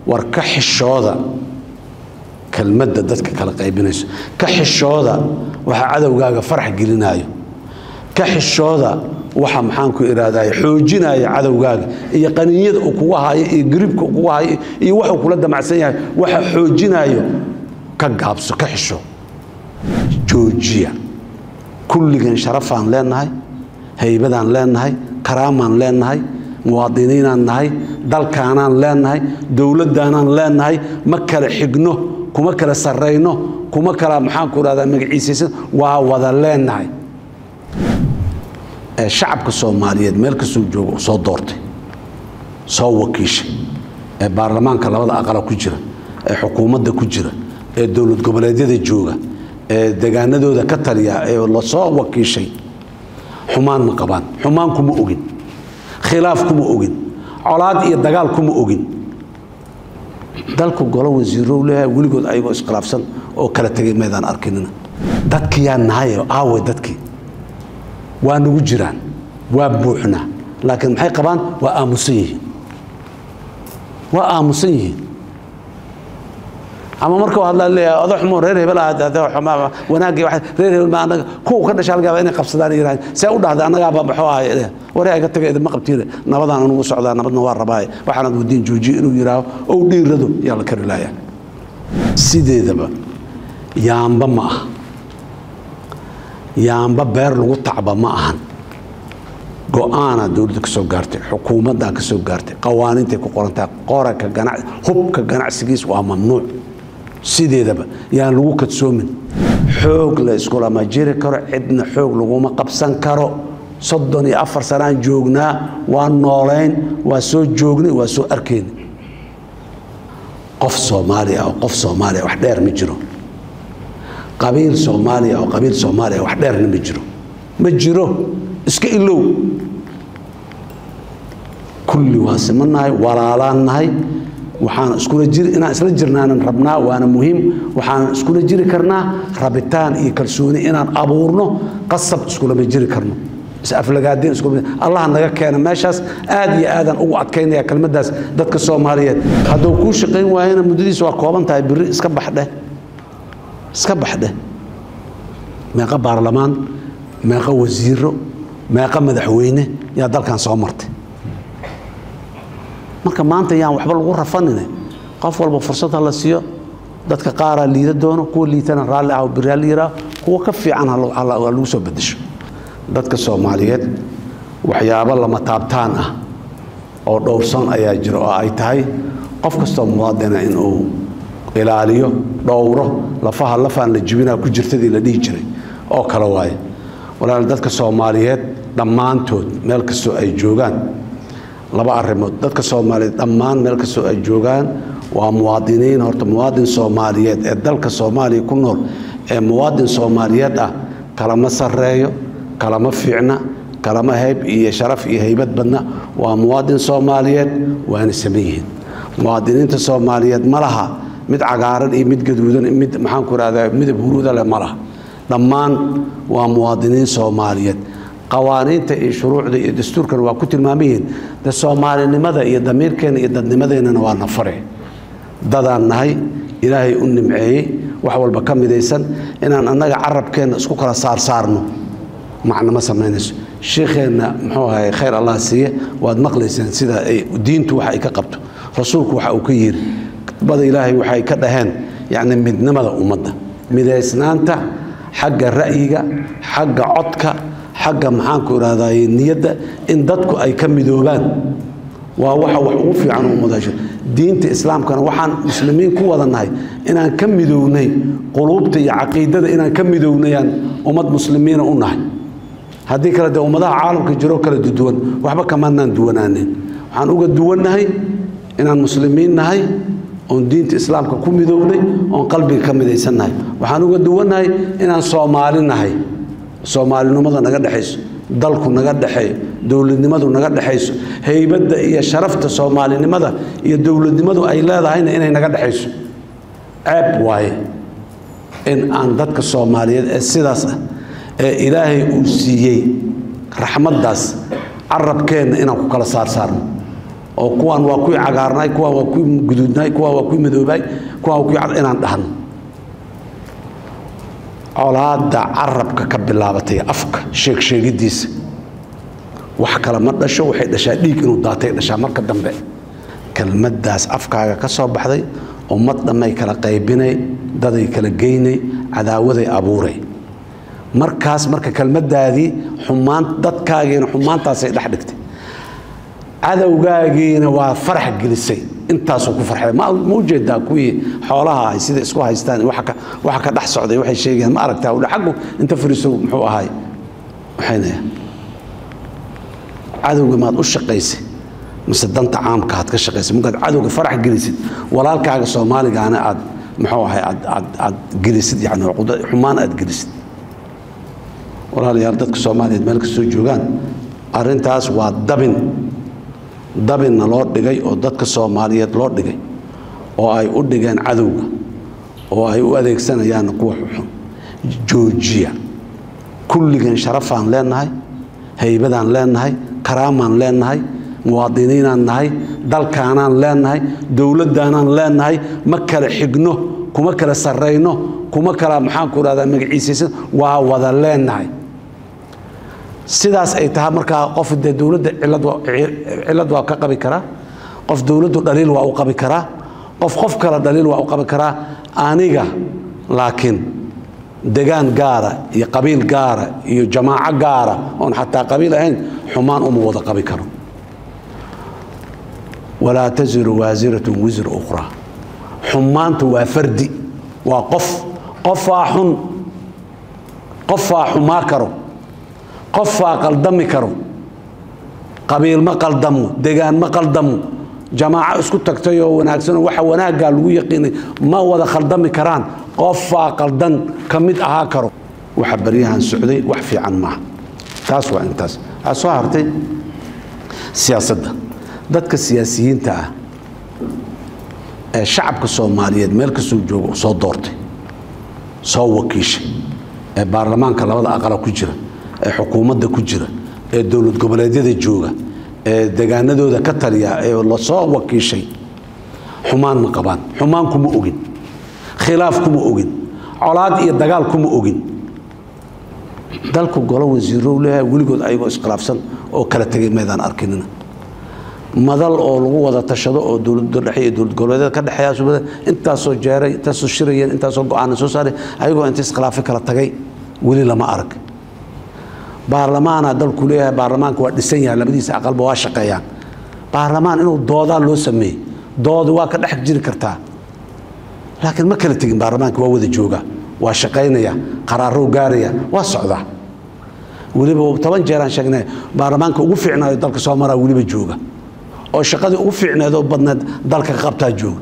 war ka xishooda kelmadda dadka kala qaybinayso ka xishooda waxa cadowgaaga farax gelinaayo ka xishooda waxa maxaan ku ihahday xoojinaya cadowgaaga iyo qaninyada uu kugu hayo iyo garibka uu kugu hayo iyo waxuu kula damacsan yahay waxa xoojinayo ka gaabso ka xisho joojiya kulligan sharafaan leenahay haybadaan leenahay karaamaan leenahay muwaadiniinaan nahay dalkaanaan leenahay dowladdaanaan leenahay ma kala xigno kuma kala sarrayno kuma kala maxaan ku ihahdaa magaciisaysan waa wada leenahay ee shacabka soomaaliyeed meel kastuu jooga uu soo doortay soo wakiishay ee baarlamaanka labada aqala ku jira ee xukuumadda ku jira ee dowlad goboleedyada jooga ee degaanadooda ka taliya ee lasoo wakiishay xumaan ma qabaan xumaan kuma ogin khilaaf kuma ogin colaad iyo dagaal kuma ogin dalku golo wasiirow leeyahay weligood ayagoo iskhilaafsan oo kala tegay maydaan arkinina dadkiyaa nahay aawe dadkii waa nagu jiraan waa buuxnaa laakiin maxay qabaan waa aamusan yihiin waa aamusan yihiin ama markuu hadlaa leeyahay odo xumo reer hebel ah wanaagii reer hebel ma anaga kuwa ka dhasha halgaaba inay qabsadaan yiraahdo see u dhahday annagaaba maxuu ahay waree aga taga idinma qabtiine nabadaan anugu socdaa nabadna waa rabaaye waxaanad wadiin joojiye inuu yidhaaho ou dhiirado yaa la kari laaya sideedaba yaamba ma aha yaamba beer lagu tacba ma ahan go-aanaa dowladda ka soo gaartay xukuumaddaa ka soo gaartay qawaaniintay ku qorantahay qoranka ganac hubka ganacsigiis waa mamnuuc sideedaba yaan lagu kadsoomin xoog la iskulama jiri karo cidna xoog laguma qabsan karo soddon iyo afar sanaan joognaa waa noolayn waa soo joognay waa soo arkayna qof soomaaliya oo qof soomaaliya wax dheer ma jiro qabiil soomaaliya oo qabiil soomaaliya wax dheerna ma jiro ma jiro iska ilow kulli waa simannahay walaalaan nahay waxaan iskula jiri inaan isla jirnaanan rabnaa waana muhiim waxaan iskula jiri karnaa rabitaan iyo kalsooni inaan abuurno qasab iskulama jiri karno isaflagaadeen iskula allah naga keena meeshaas aad iyo aadaan ugu adkaynaya kelmaddaas dadka soomaaliyeed hadduu kuu shaqayn waayana muddadiisa waa kooban tahay biri iska baxdheh iska baxdheh meeqa baarlamaan meeqa wasiiro meeqa madaxweyne yaa dalkan soo martay marka maanta yaan waxba lagu rafanine qof walba fursad ha la siiyo dadka qaaraa liida doono kuwa liitana raalli ah biri ha la yihaaho kuwa ka fiican ha lagu soo bedesho dadka soomaaliyeed waxyaabo lama taabtaan ah oo dhowrsan ayaa jira oo ay tahay qof kastoo muwaadina inuu ilaaliyo dhowro lafaha lafaan la jibinaa ku jirtadii la dhihi jiray oo kale waaye walaal dadka soomaaliyeed dhammaantood meel kastoo ay joogaan laba arrimood dadka soomaaliyeed dhammaan meel kastoo ay joogaan waa muwaadiniin horta muwaadin soomaaliyeed ee dalka soomaaliya ku nool ee muwaadin soomaaliyeed ah kalama sarreeyo kalama fiicna kalama hayb iyo sharaf iyo haybad badna waa muwaadin soomaaliyeed waana saman yihiin muwaadiniinta soomaaliyeed ma laha mid cagaaran iyo mid gaduudan mid maxaanku ihahdaa midab huruuda leh ma laha dhammaan waa muwaadiniin soomaaliyeed qawaaniinta iyo shuruucda iyo dastuurkana waa ku tilmaamayihiin de soomaalinimada iyo damiirkeena iyo dadnimadeennana waa nafare dadaan nahay ilaahay u nimceeyey wax walba ka midaysan inaan annaga carabkeenna isku kala saarsaarno macno ma samaynayso shiikheenna muxuu ahay khayr allah siiye waad maqlayseen sida ay diintu waxa ay ka qabto rasuulku waxa uu ka yiri bada ilaahay waxay ka dhaheen yacni midnimada ummadda midaysnaanta xagga ra'yiga xagga codka xagga maxaanku ihahdaye niyadda in dadku ay ka midoobaan waa waxa wax ugu fiican ummadasho diinta islaamkana waxaan muslimiin ku wada nahay inaan ka midownay quluubta iyo caqiidada inaan ka midownayaan ummad muslimiina u nahay haddii kale dee ummadaha caalamka jiroo kala duwan waxba kamaanaan duwanaanin waxaan uga duwannahay inaan muslimiin nahay oon diinta islaamka ku midownay oon qalbiga ka midaysannahay waxaan uga duwannahay inaan soomaali nahay soomaalinimada naga dhexayso dalku naga dhexeeyo dowladnimadu naga dhexayso haybadda iyo sharafta soomaalinimada iyo dowladnimadu ay leedahayna inay naga dhexayso ceeb waaye in aan dadka soomaaliyeed ee sidaas ah ee ilaahay uu siiyey raxmaddaas carabkeenna inaan ku kala saarsaarno oo kuwaan waa kuwii cagaarnay kuwaan waa kuwii guduudnay kuwaan waa kuwii madoobay kuwaan waa kuwii cad inaan dhahno colaadda carabka ka bilaabatay afka sheeg sheegidiisa wax kale ma dhasho waxay dhashaa dhiig inuu daatay dhashaa marka dambe kelmaddaas afkaaga ka soo baxday ummad dhammay kala qaybinay daday kala geynay cadaawaday abuuray markaas marka kelmaddaadii xumaan dadkaagiina xumaantaasay dhex dhigtay cadowgaagiina waa farax gelisay intaasuu ku farxay ma ma ujeedaa kuwii xoolaha ay sida isku haystaan waxa ka waxa ka dhex socday waxay sheegayaan ma aragtaa udha xaggu inta fariiso muxuu ahaay waxayna cadowga maad u shaqaysay mise danta caamka aad ka shaqaysay markaad cadowga farax gelisid walaalkaaga soomaaligaana aad muxuu ahay aad aad aad gelisid yani xumaan aad gelisid walaalayaal dadka soomaaliyeed meel kastoo joogaan arrintaas waa dabin dabinna loo dhigay oo dadka soomaaliyeed loo dhigay oo ay u dhigeen cadowga oo ay u adeegsanayaan kuwa xuxun joojiya kulligeen sharafaan leenahay haybadaan leenahay karaamaan leenahay muwaadiniinaan nahay dalkaanaan leenahay dowladdaanaan leenahay ma kala xigno kuma kala sarrayno kuma kala maxaanku rahdaa magaciisaysan waa wada leenahay sidaas ay tahay markaa qof dee dowladda cilad waa ka qabi karaa qof dowladdu dhaliil waa u qabi karaa qof qof kale dhaliil waa u qabi karaa aniga laakiin degaan gaara iyo qabiil gaara iyo jamaaco gaara oon xataa qabiil ahayn xumaan uma wada qabi karo walaa taziru waasiratun wisra ukhraa xumaanta waa fardi waa qof qofaa xun qofaa xumaa karo qofaa qaldami karo qabiil ma qaldamo degaan ma qaldamo jamaaco isku tagtay oo wanaagsanoo waxa wanaaggaa lagu yaqiinay ma wada khaldami karaan qofaa qaldan ka mid ahaa karo waxa baryahan socday wax fiican maaha taas waa intaas waxaa soo hartay siyaasadda dadka siyaasiyiinta ah ee shacabka soomaaliyeed meel kastuu joogo soo doortay soo wakiishay ee baarlamaanka labada aqala ku jira ee xukuumadda ku jira ee dowlad goboleedyada jooga ee degaanadooda ka taliya ee lasoo wakiishay xumaan ma qabaan xumaan kuma ogin khilaaf kuma ogin colaad iyo dagaal kuma ogin dalku golo wasiirow leeyahay weligood ayagoo iskhilaafsan oo kala tegay maydaan arkinina madal oo lagu wada tashado oo dowladda dhexe iyo dowlad goboleedyada ka dhexeeya subada intaasoo jeeray intaasoo shirayeen intaasoo go-aana soo saaray ayagoo inta iskhilaafi kala tagay weli lama arag baarlamaana dalku leeyahay baarlamaanka waa dhisan yahay labadiisa aqalba waa shaqeeyaan baarlamaan inuu doodaa loo sameeyey doodi waa ka dhex jiri kartaa laakiin ma kala tegin baarlamaanka waa wada jooga waa shaqaynaya qaraarou gaaraya waa socdaa weliba toban jeeraan sheegnay baarlamaanka ugu fiicnaayo dalka soo maraa weliba jooga oo shaqadii ugu fiicneed oo badneed dalka ka qabtaa jooga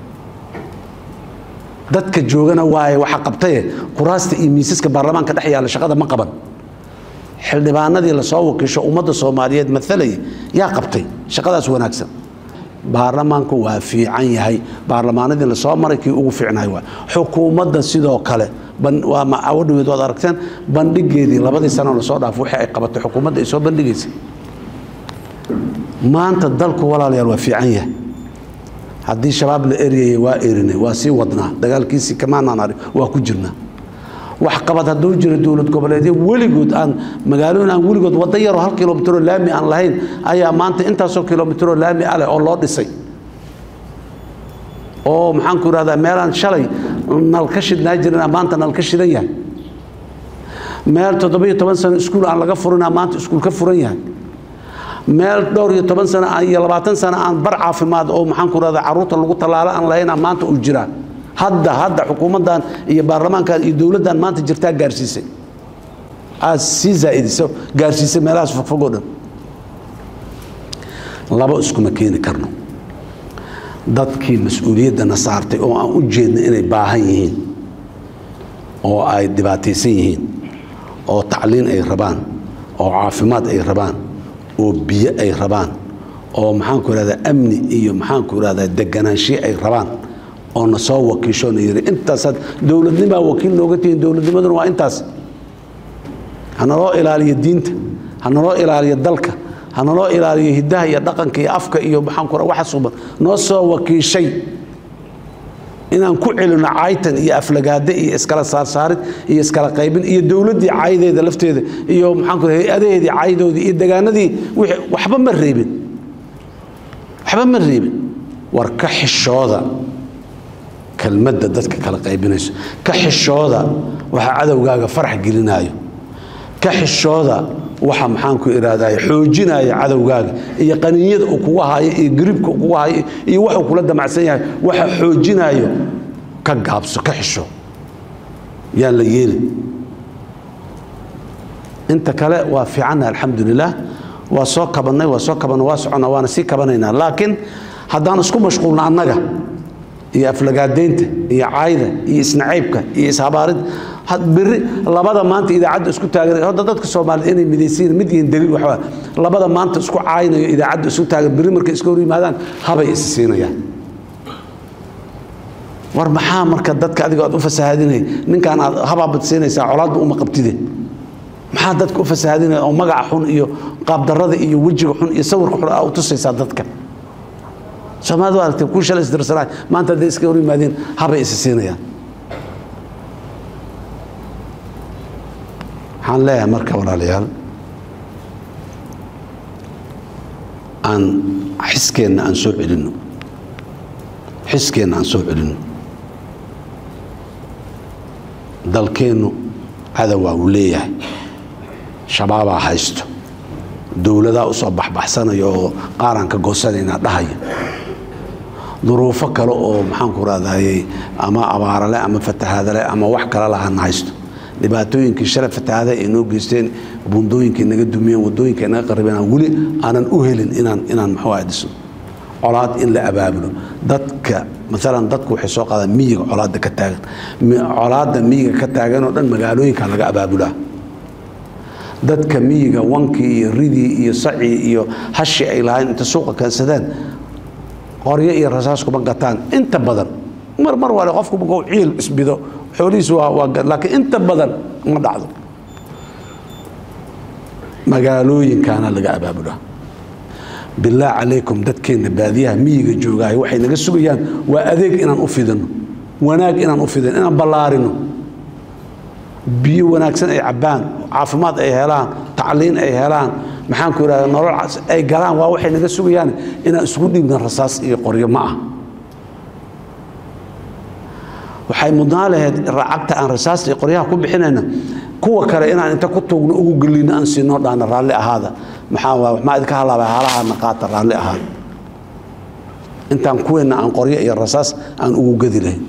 dadka joogana waaye waxa qabtaye kuraasta iyo miisaska baarlamaanka dhex yaalla shaqada ma qaban xildhibaanadii lasoo wakiisho ummadda soomaaliyeed maalayay yaa qabtay shaqadaas wanaagsan baarlamaanku waa fiican yahay baarlamaanadii lasoo maray kii ugu fiicnahay waa xukuumadda sidoo kale waa awadhaweed waad aragteen bandhigeedii labadii sano lasoo dhaafo wixii ay qabatay xukuumadda ay soo bandhigaysay maanta dalku walaalayaal waa fiican yahay haddii shabaab la eryayay waa erinay waa sii wadnaa dagaalkiisii kamaanaan arag waa ku jirnaa waxqabad hadduu jiro dowlad goboleedyo weligood aan magaalooyin aan weligood waddo yaroo hal kilomitroo laami aan lahayn ayaa maanta intaasoo kilomitroo laami ah leh oo loo dhisay oo maxaanku idhahdaa meelaan shalay nalka shidnaa jirina maanta nalka shidan yahay meel toddobiyo toban sano iskuul aan laga furinaa maanta iskuul ka furan yahay meel dhowr iyo toban sano iyo labaatan sano aan bar caafimaad oo maxaanku idhahdaa carruurta lagu tallaalo aan lahayn maanta uu jiraa hadda hadda xukuumaddan iyo baarlamaankan iyo dowladdan maanta jirtaa gaarsiisay aad sii zaaidiso gaarsiisay meelahaas fogfogoo dhan laba iskuma keeni karno dadkii mas-uuliyaddana saartay oo aan u jeedna inay baahan yihiin oo ay dhibaataysan yihiin oo tacliin ay rabaan oo caafimaad ay rabaan oo biyo ay rabaan oo maxaanku ihahdaa amni iyo maxaanku ihahdaa deganaanshiye ay rabaan oo na soo wakiisho na yiri intaasaad dowladnimaa wakiil nooga tihiin dowladnimaduna waa intaas hanaloo ilaaliyo diinta hanaloo ilaaliyo dalka hanaloo ilaaliyo hiddaha iyo dhaqanka iyo afka iyo maxaan ku waxa suban noo soo wakiishay inaan ku celino caytan iyo aflagaade iyo iskala saarsaarid iyo iskala qaybin iyo dowladdii caydeeda lafteeda iyo maxaan ku hay-adaheedii caydoodii iyo degaanadii wixii waxba ma reebin waxba ma reebin war ka xishooda kelmadda dadka kala qaybinayso ka xishooda waxa cadowgaaga farax gelinaayo ka xishooda waxa maxaanku ihahday xoojinaya cadowgaaga iyo qaniinyada uu kugu hayo iyo gribka uu kugu hayo iyo waxuu kula damacsan yahay waxa xoojinayo ka gaabso ka xisho yaan la yeelin inta kale waa fiicanna alxamdulilah waa soo kabannay waa soo kabanna waa soconna waana sii kabanaynaa laakiin haddaan isku mashquulna annaga iyo aflagaadaynta iyo caayda iyo isnacaybka iyo ishabaarid biri labada maanta idaacadda isku taagan hadda dadka soomaaliyed inay midaysiin mid yihiin daliil waxaa labada maanta isku caaynayo idaacadda isku taagan biri markay iska hor yimaadaan habay is siinayaan war maxaa marka dadka adiga aad u fasahaadinay ninkaan aad habaabad siinaysaa colaadba uma qabtide maxaa dadka u fasahaadinaya oo magaca xun iyo qaabdarrada iyo wejiga xun iyo sawirka xun aa u tusaysaa dadka soomaalida waa aragtay kuu shalay isdirsanaay maanta hadday iska hor yimaadeen habay is siinayaan waxaan leeyahay marka walaalayaal aan xiskeenna aan soo celinno xiskeenna aan soo celinno dalkeennu cadowaa uu leeyahay shabaabaa haysto dowladaa u soo baxbaxsanaya oo qaaraan ka goosanaynaa dhahaya duruufo kale oo maxaanku raadayey ama abaarale ama fatahaadale ama wax kale lahana haysto dhibaatooyinkii shalay fatahaada ay noo geysteen bundooyinkay naga dumiyeen wadooyinka ay naga qaribeen weli aanan u helin inaan inaan muxuu ahay dhisno colaad in la abaabulo dadka maalan dadku waxay soo qaadaan miyiga colaadda ka taagan colaadda miyiga ka taagan oo dhan magaalooyinka laga abaabulaa dadka miyiga wankii iyo ridii iyo sacii iyo hashi ay lahayn inta suuqa keensadeen qoryo iyo rasaas kuma gataan inta badan mar mar wale qofku markuu ciil isbido xoolihiisu waa waa laakiin inta badan ma dhacdo magaalooyinkaana laga abaabulaa billaah calaykum dadkeenna baadiyaha miyiga joogaayo waxay naga sugayaan waa adeeg inaan u fidino wanaag inaan u fidino inaan ballaarino biyo wanaagsan ay cabbaan caafimaad ay helaan tacliin ay helaan maxaan ku ihahda nolol ay galaan waa waxay naga sugayaan inaan isugu dhiibna rasaas iyo qoryo ma ah waxay mudnaa lahayd racagta aan rasaasta iyo qoryaha ku bixinayna kuwa kale inaan inta ku tuugno ugu gelino aan siinoo dhaana raalli ahaada maxaa maxaa idinka halaabay haalahaana qaata raalli ahaada intaan kuweenna aan qoryo iyo rasaas aan ugu gedi lahayn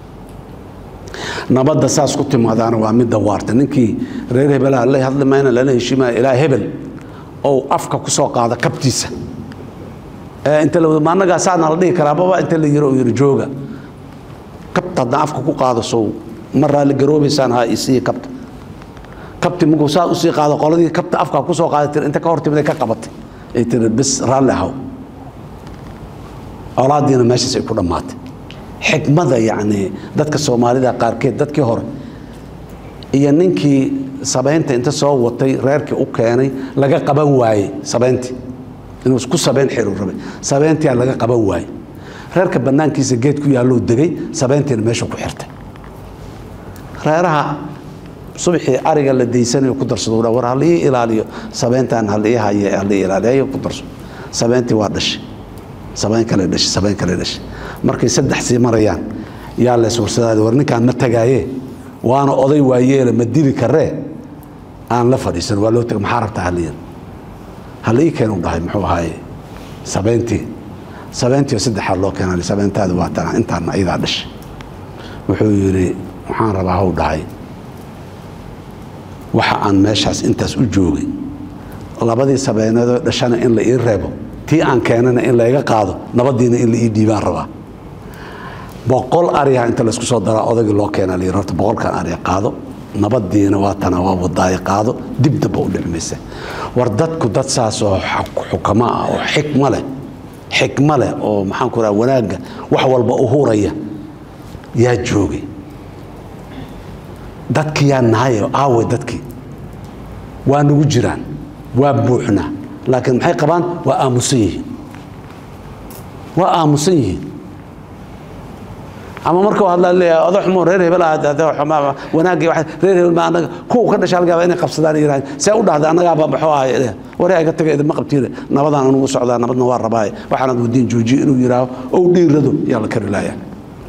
nabadda saas ku timaadaana waa midda waarta ninkii reer hebelaha la hadli mayna lala heshiimaya ilaa hebel ou afka ku soo qaada kabtiisa inta la ma annagaa saana la dhihi karaa baba inta la yiro oo yiri jooga kabta haddaan afka ku qaado sow ma raalli garoobaysaan ha isiiya kabta kabti markuu saa usii qaado qoladii kabta afka ku soo qaaday tir inta ka hor timid ay ka qabatay ay tiri bis raalli ahaw colaadiina meeshaas ay ku dhammaatay xikmada yacni dadka soomaalida qaarkeed dadkii hore iyo ninkii sabaynta inta soo watay reerkii u keenay laga qaban waayey sabayntii inuu ku sabayn xiru rabay sabayntiyaa laga qaban waayey reerka bannaankiisa geed ku yaallou degay sabayntiina meesha ku xirtay reeraha subaxii ariga la daysanayo ku darsado war halii ilaaliyo sabayntan halii haye halii ilaaliyo ku darso sabayntii waa dhashay sabayn kale dhashay sabayn kale dhashay markay saddex sii marayaan yaa lees warsadaada war ninkaan ma tagaaye waana oday waayeele ma dili karee aan la fadhiisan waa loo taga maxaa rabtaa haliyan hal ii keenu dhahay muxuu ahaaye sabayntii sabayntii saddexaad loo keenay sabayntaada waa tana intaana ayadaa dhashay wuxuu yidhi waxaan rabaa haw dhahay waxa aan meeshaas intaas u joogay labadii sabeyneedoo dhashana in la ii reebo tii aan keenana in layga qaado nabadiina in la ii dhiibaan rabaa boqol ariha inta laysku soo daraa odagii loo keena layii horta boqolkan ariha qaado nabadiina waa tana waa wadaayo qaado dib damba u dhicmaysa war dadku dad saas oo xukamo ah oo xikmo leh xikmo leh oo maxaan ku raha wanaagga wax walba u huraya yaa joogay dadki yaa nahayo aawe dadkii waa nagu jiraan waa buuxnaa laakiin maxay qabaan waa aamusan yihiin waa aamusan yihiin ama marka hadlaa leeyahay odo xumo reer hebel ah wanaagii reer hebel ma anaga kuwa ka dhashaa laga yaabaa inay qabsadaan yiraahdeen see u dhahday annagaaba maxuu ahay wari ay ka tagay idinma qabtiin nabadaan anugu socdaa nabadna waa rabaaye waxaanad wadiin joojiye inuu yidhaaho ou dhiirado yaa la kari laaya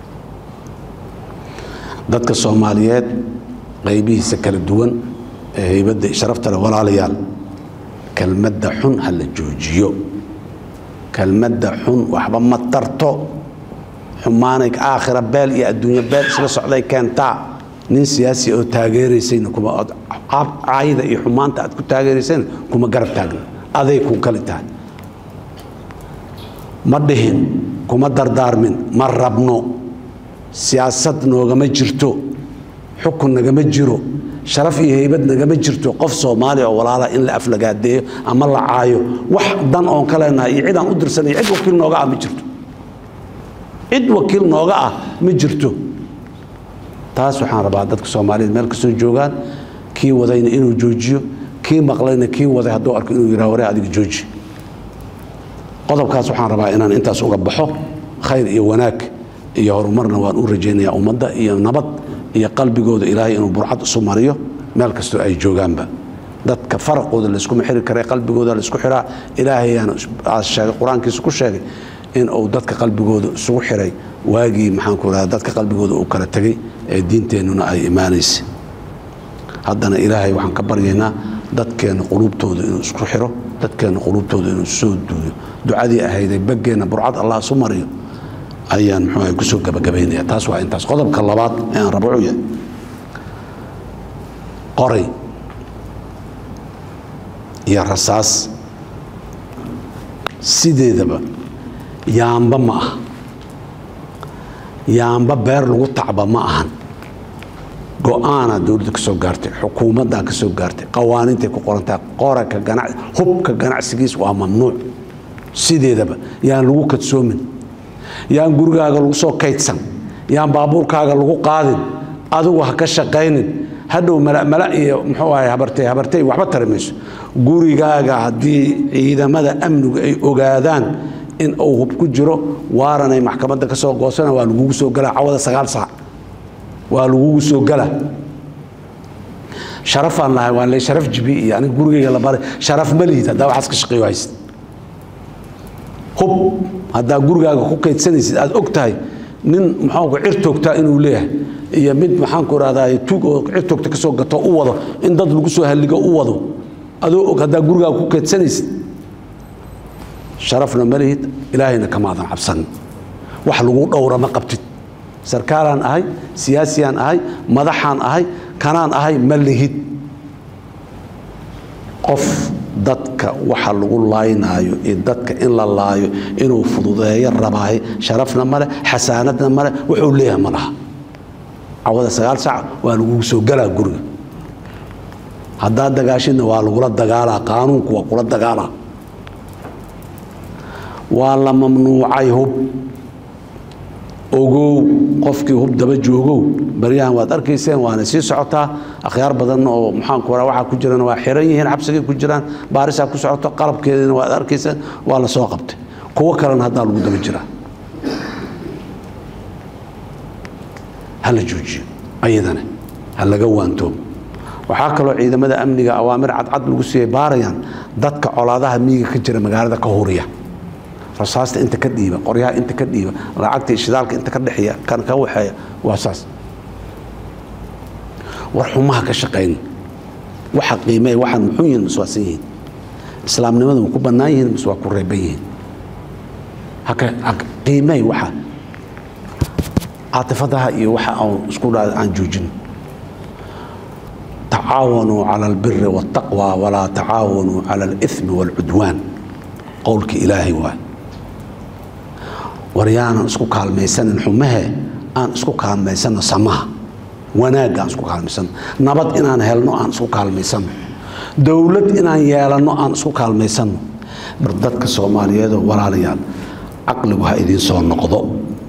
dadka soomaaliyeed qaybihiisa kala duwan ee heybadda sharafta leh walaalayaal kelmadda xun ha la joojiyo kelmadda xun waxba ma tarto xumaanay aakhira beel iyo adduunyo beel isla socday keentaa nin siyaasi oo taageeraysayna kuma caayida iyo xumaanta aad ku taageeraysayna kuma garab taagna aday ku kali tahay ma dhihin kuma dardaarmin ma rabno siyaasad noogama jirto xukun nagama jiro sharaf iyo heybad nagama jirto qof soomaaliya oo walaala in la aflagaadeeyo ama la caayo wax dan oon ka leenahay iyo cidaan u dirsanay cid wakiil nooga ah ma jirto cid wakiil nooga ah ma jirto taas waxaan rabaa dadka soomaaliyeed meel kastoo joogaan kii wadayna inuu joojiyo kii maqlayna kii waday hadduu arko inuu yidhaha waree adiga jooji qodobkaas waxaan rabaa inaan intaas uga baxo khayr iyo wanaag iyo horumarna waan u rajaynayaa ummadda iyo nabad iyo qalbigooda ilaahay inuu burcad isu mariyo meel kastoo ay joogaanba dadka faraqooda layskuma xiri kara qalbigooda laysku xiraa ilaahayaana sheegay qur-aankiisa ku sheegay in uu dadka qalbigooda isugu xiray waagii maxaanku raha dadka qalbigooda uu kala tegey ee diinteennuna ay imaanaysa haddana ilaahay waxaan ka baryaynaa dadkeenna quluubtooda inuu isku xiro dadkeenna quluubtooda inuu soo duuyo ducadii ahayday baggeenna burcad allah isu mariyo ayaan muxuu kusoo gabagabaynaya taas waa intaas qodobka labaad ee aan rabo wuxuu yahay qoray iyo rasaas sideedaba yaamba ma aha yaamba beer lagu tacba ma ahan go-aanaa dowladda ka soo gaartay xukuumaddaa ka soo gaartay qawaaniintay ku qorantahay qoraka ganac hubka ganacsigiis waa mamnuuc sideedaba yaan lagu kadsoomin yaan gurigaaga lagu soo kaydsan yaan baabuurkaaga lagu qaadin adigu ha ka shaqaynin hadhow malamala iyo muxuu ahay habartay habartay waxba tari mayso gurigaaga haddii ciidamada amnigu ay ogaadaan in uu hub ku jiro waaranay maxkamadda ka soo goosana waa lagugu soo galaa cawada sagaal saac waa lagugu soo gala sharafaan lahay waan le sharaf jibi iyo aniga gurigayga la baray sharaf ma lihid haddaa waxaas ka shaqeeyo haysid hub haddaa gurigaaga ku kaydsanaysid aad og tahay nin maxaanku cir toogtaa inuu leeyahay iyo mid maxaanku rahdaa tuug oo cir toogta kasoo gato u wado in dad lagu soo halligo u wado adoo og haddaa gurigaaga ku kaydsanaysid sharafna ma lihid ilaahayna kamaadan cabsan wax lagu dhowra ma qabtid sarkaalaan ahay siyaasiyaan ahay madaxaan ahay kanaan ahay ma lihid qof dadka waxa lagu laaynaayo iyo dadka in la laayo inuu fududeeyo rabaayo sharafna male xasaanadna male wuxuu leeyahay ma laha cawada sagaal saac waa lagugu soo galaa guriga haddaad dagaashidna waa lagula dagaalaa qaanuunku waa kula dagaalaa waa la mamnuucay hub ogow qofkii hub daba joogow baryahan waad arkayseen waana sii socotaa akhyaar badan oo maxaanku raa waxaa ku jirana waa xiran yihiin xabsigay ku jiraan baarisaa ku socoto qalabkeediina waad arkayseen waa la soo qabtay kuwo kalena haddaa lagu daba jiraa ha la joojiyo ayadana ha laga waantoobo waxaa kaloo ciidamada amniga awaamir cadcad lagu siiyey baarayaan dadka colaadaha miyiga ka jira magaalada ka huriya rasaasta inta ka dhiiba qoryaha inta ka dhiiba lacagta shidaalka inta ka dhexeeya kan ka waxeeya waa saas war xumaha ka shaqayn waxa qiimeey waxaan muxuu yihiin mas waasan yihiin islaamnimadu ma ku bannaan yihiin mas waa ku reeban yihiin haka qiimeey waxa caatifadaha iyo waxa aan isku dhaa aan joojin tacaawanuu cala albiri waاltaqwa walaa tacaawanuu cala alithmi wاlcudwaan qowlka ilaahay waay war yaanan isku kaalmaysanin xumahe aan isku kaalmaysanno samaha wanaagga aan isku kaalmaysanno nabad inaan helno aan isku kaalmaysanno dowlad inaan yeelanno aan isku kaalmaysanno dadka soomaaliyeedoo walaalayaal caqligu ha idiin soo noqdo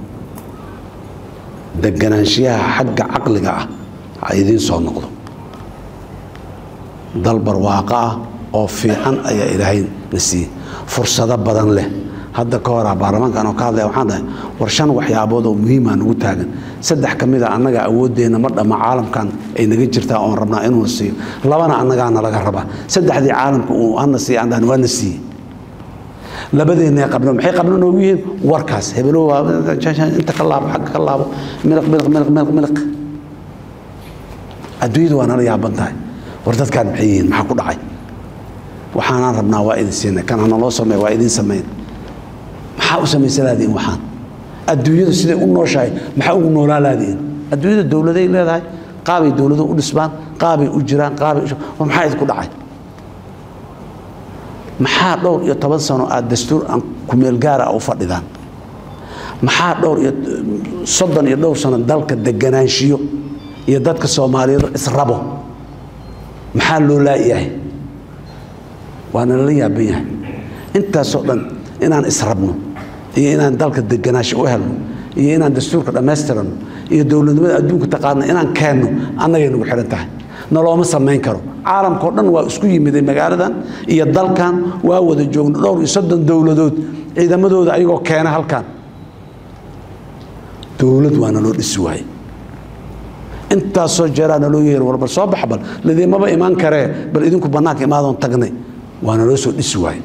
deganaanshiyaha xagga caqliga ah ha idiin soo noqdo dal barwaaqo ah oo fiican ayaa ilaahay na siiyey fursado badan leh hadda ka horaa baarlamaankan oo ka hadlaya waxaan dhahay war shan waxyaabood oo muhiimaa nagu taagan saddex ka mid a annaga awooddeenna ma dhamma caalamkan ay naga jirtaa oon rabnaa inuuna siiyo labana annagaana laga rabaa saddexdii caalamka uu hana siiya aan dhahan waa na siiyey labadeenna qabno maxay qabno noogu yihiin warkaas hebelo waa inta ka laabo xagga ka laabo miliq miliq miliq miliq miliq adduunyadu waa nala yaaban tahay war dadkaan maxay yihiin maxaa ku dhacay waxaanaan rabnaa waa idin siinay kan hana loo sameeya waa idin samayn maxaa u samaysa laadiin waxaan adduunyadu siday u nooshahay maxaa ugu noolaa laadiin adduunyada dowladay leedahay qaabay dowladu u dhismaan qaabay u jiraan qaabay war maxaa idinku dhacay maxaa dhowr iyo toban sano aad dastuur aan kumeel gaara u fadhidaan maxaa dhowr iyo soddon iyo dhowr sano dalka deganaanshiyo iyo dadka soomaaliyeed israbo maxaa loo laayahay waana lala yaaban yahay intaasoo dhan inaan israbno iyo inaan dalka deganaansho u helno iyo inaan dastuurka dhammaystirano iyo dowladnimada adduunka taqaana inaan keenno annagay nagu xidhan tahay nalooma samayn karo caalamkao dhan waa isku yimiday magaaladan iyo dalkan waa wada joogno dhowr iyo soddon dowladood ciidamadooda ayagoo keena halkan dowlad waa naloo dhisi waaye intaasoo jeeraa naloo yeeri war bal soo bax bal ladiimaba imaan karee bal idinku bannaanka imaadoon tagnay waa naloo soo dhisi waaye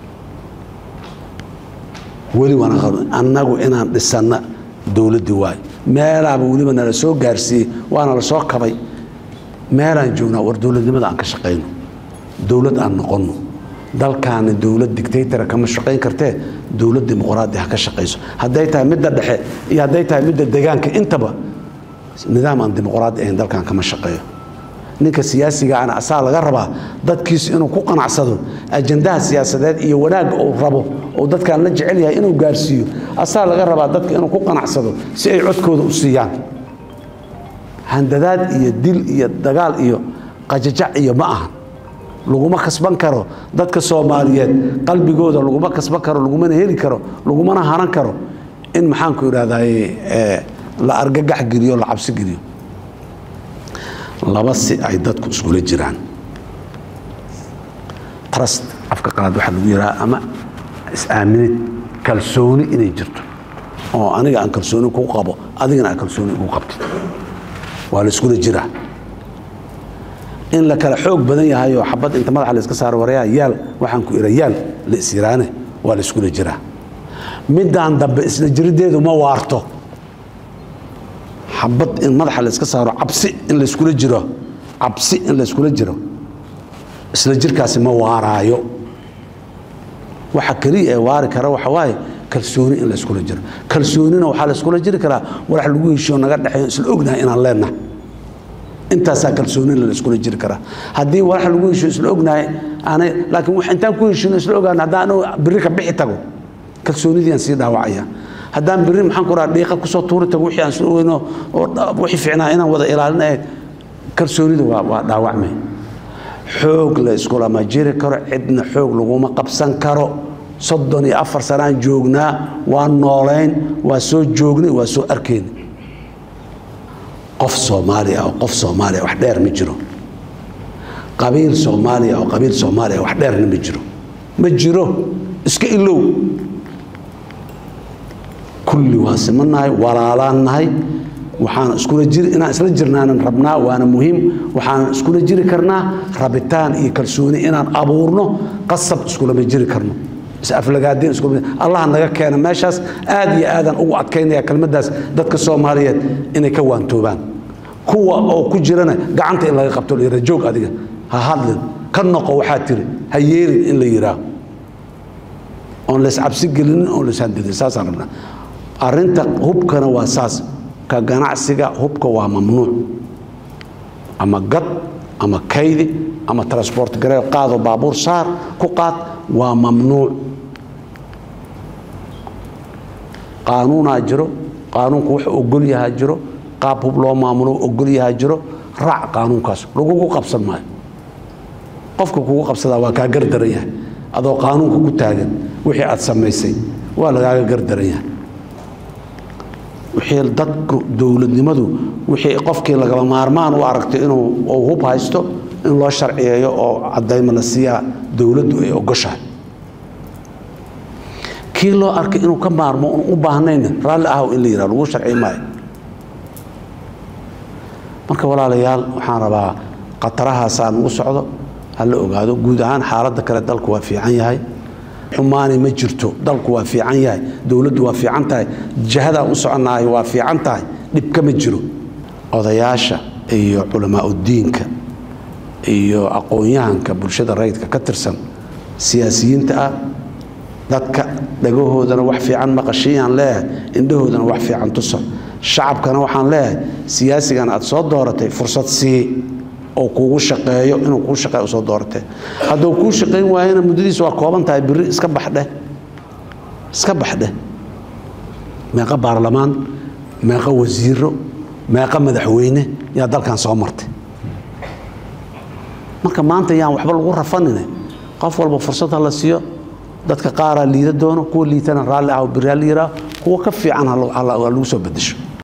weli waana annagu inaan dhisanna dowladdii waaye meelaaba weliba nala soo gaarsiiyey waana la soo kabay meelaan joognaa war dowladnimada aan ka shaqayno dowlad aan noqonno dalkaana dowlad dictaytora kama shaqayn kartee dowlad dimuqraadi ha ka shaqayso hadday tahay midda dhexe iyo hadday tahay midda degaanka intaba nidaam aan dimuqraadi ahayn dalkan kama shaqeeyo ninka siyaasigaana asaa laga rabaa dadkiisu inuu ku qanacsado ajandaha siyaasadeed iyo wanaagga uu rabo oo dadkaan la jecel yahay inuu gaarsiiyo asaa laga rabaa dadka inuu ku qanacsado si ay codkooda u siiyaan handadaad iyo dil iyo dagaal iyo qajajac iyo ma ahan laguma kasban karo dadka soomaaliyeed qalbigooda laguma kasban karo lagumana heli karo lagumana haran karo in maxaanku idhahdaye la argagax geliyo la cabsi geliyo laba si ay dadku iskula jiraan trust afka qalaad waxaa lagu yidhaha ama is-aaminid kalsooni inay jirto oo aniga aan kalsooni kuu qabo adigana aan kalsooni igu qabtid waa la iskula jiraa in la kala xoog badan yahay oo xabad inta madaxa la iska saaro warayaa yaal waxaan ku ira yaal la isyiraane waa la iskula jiraa midaan dambe isla jiriddeedu ma waarto xabad in madaxa la iska saaro cabsi in layskula jiro cabsi in layskula jiro isla jirkaasi ma waaraayo waxa keliya ee waari kara waxa waaye kalsooni in layskula jiro kalsoonina waxaa layskula jiri karaa walax lagu heshiyo naga dhexeeyo isla ognahay inaan leenahay intaasaa kalsoonina layskula jiri karaa haddii walax lagu heshiyo isla ognahay aanay laakiin intaan ku heshino isla ogaana haddaan biri ka bixi tago kalsoonidiiaan sii dhaawacaya haddaan biri maxaan ku raha dhiiqa kusoo tuuri tago wixii aan soo weyno oo wixii fiicnaa inaan wada ilaalin ahayd kalsoonida waa waa dhaawacmay xoog la iskulama jiri karo cidna xoog laguma qabsan karo soddon iyo afar sanaan joognaa waa noolayn waa soo joognay waa soo arkayn qof soomaaliya oo qof soomaaliya wax dheer ma jiro qabiil soomaaliya oo qabiil soomaaliya wax dheerna ma jiro ma jiro iska ilow kulli waa simannahay walaalaan nahay waxaan iskula jiri inaan isla jirnaanan rabnaa waana muhiim waxaan iskula jiri karnaa rabitaan iyo kalsooni inaan abuurno qasab iskulama jiri karno isaflagaadeen iskulama allah naga keena meeshaas aad iyo aadaan ugu adkaynaya kelmaddaas dadka soomaaliyeed inay ka waantoobaan kuwa oo ku jirana gacanta in laga qabto la joog adiga ha hadlin ka noqo waxaa tiri ha yeelin in la yidhaaho oon lays cabsi gelinin oon lays handidin saasaan rabnaa arrinta hubkana waa saas ka ganacsiga hubka waa mamnuuc ama gad ama kaydi ama transport gareel qaado baabuur saar ku qaad waa mamnuuc qaanuunaa jiro qaanuunku wuxuu ogol yahaa jiro qaab hub loo maamulo ogol yahaa jiro raac qaanuunkaas lagugu qabsan maayo qofka kugu qabsadaa waa kaa gardaran yahay adoo qaanuunka ku taagan wixii aad samaysay waa lagaaga gardaran yahay wixii dadku dowladnimadu wixii qofkii lagaba maarmaan u aragtay inuu hub haysto in loo sharciyeeyo oo cadayma la siiyaa dowladdu ay ogoshahay kii loo arkay inuu ka maarmo un u baahnayna raalli ahow in la yidhah lagu sharci maayo marka walaalayaal waxaan rabaa khatarahaasaa nagu socdo ha la ogaado guud ahaan xaaladda kale dalku waa fiican yahay xumaani ma jirto dalku waa fiican yahay dowladdu waa fiican tahay jihadaa u soconaayo waa fiican tahay dhibka ma jiro odayaasha iyo culamaauddiinka iyo aqoon-yahanka bulshada rayidka ka tirsan siyaasiyiinta ah dadka dhagahoodana wax fiican maqashiyaan leeyahay indhahoodana wax fiican tusa shacabkana waxaan leeyahay siyaasigan aad soo dooratay fursad sii oo kuugu shaqeeyo inuu kuu shaqeeyo soo dooratee hadduu kuu shaqayn waayana muddadiisu waa kooban tahay biri iska baxdheh iska baxdheh meeqa baarlamaan meeqa wasiiro meeqa madaxweyne yaa dalkan soo martay marka maanta yaan waxba lagu rafanine qof walba fursad ha la siiyo dadka qaaraa liida doono kuwa liitana raalli ah biri ha la yidhaaho kuwa ka fiican ha lagu soo bedesho